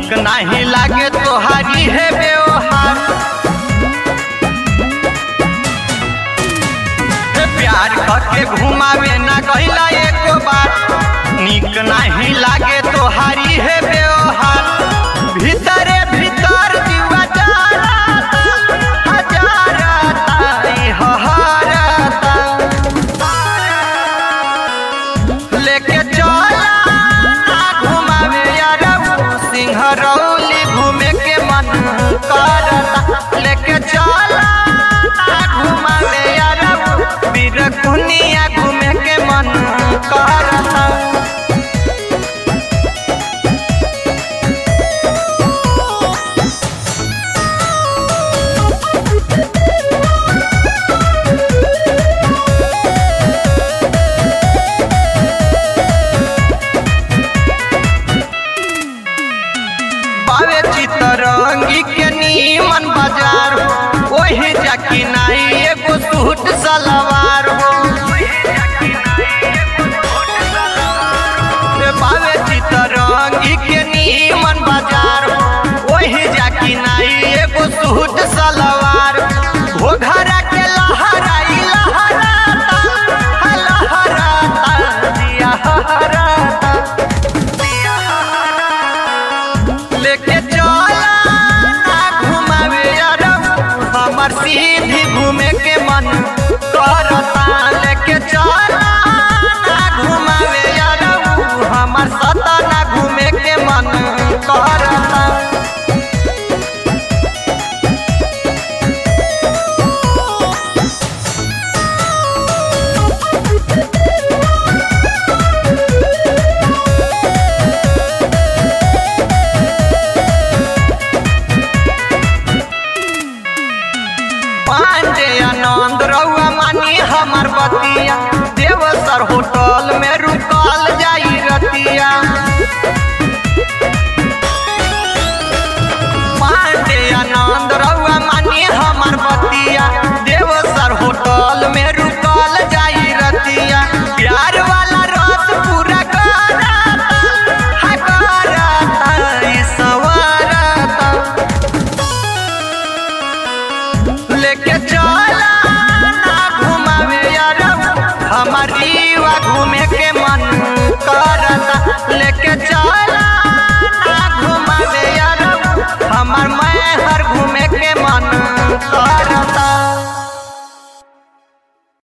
निक नहीं लागे तोहारी है व्यवहार हे प्यार करके घुमावे ना कहला एको बार निक नहीं लागे तोहारी है व्यवहार भीतरे भीतर जीवा जाता हजारता ई हहारता लेके चला ना घुमावे यार सिंहरौली घूमे के मन करता लेके चला ना घुमावे यार बीरकुनिया घूमे के मन करता बावे चितरंगी के नीमन बाजार हो ओही जाकी नाई एगो सूट सलवार हो रे बावे चितरंगी के नीमन बाजार हो ओही जाकी नाई एगो सूट सलवार हो घरा के लहराई लहराता हा लहराता दिया हराता लेके चला ना घुमावे यार हमर सीधी घूमे के मन करता लेके चला ना घुमावे यार हमर सतना घूमे के मन करता पांडे आनंद रउआ मानी हमर बतिया देवसर होटल में रुकल जाई रतिया पांडे आनंद रउआ मानी हमर बतिया देवसर होटल में रुकल जाई रतिया प्यार वाला रस पूरा करता हा करता ई सवारता लेके चला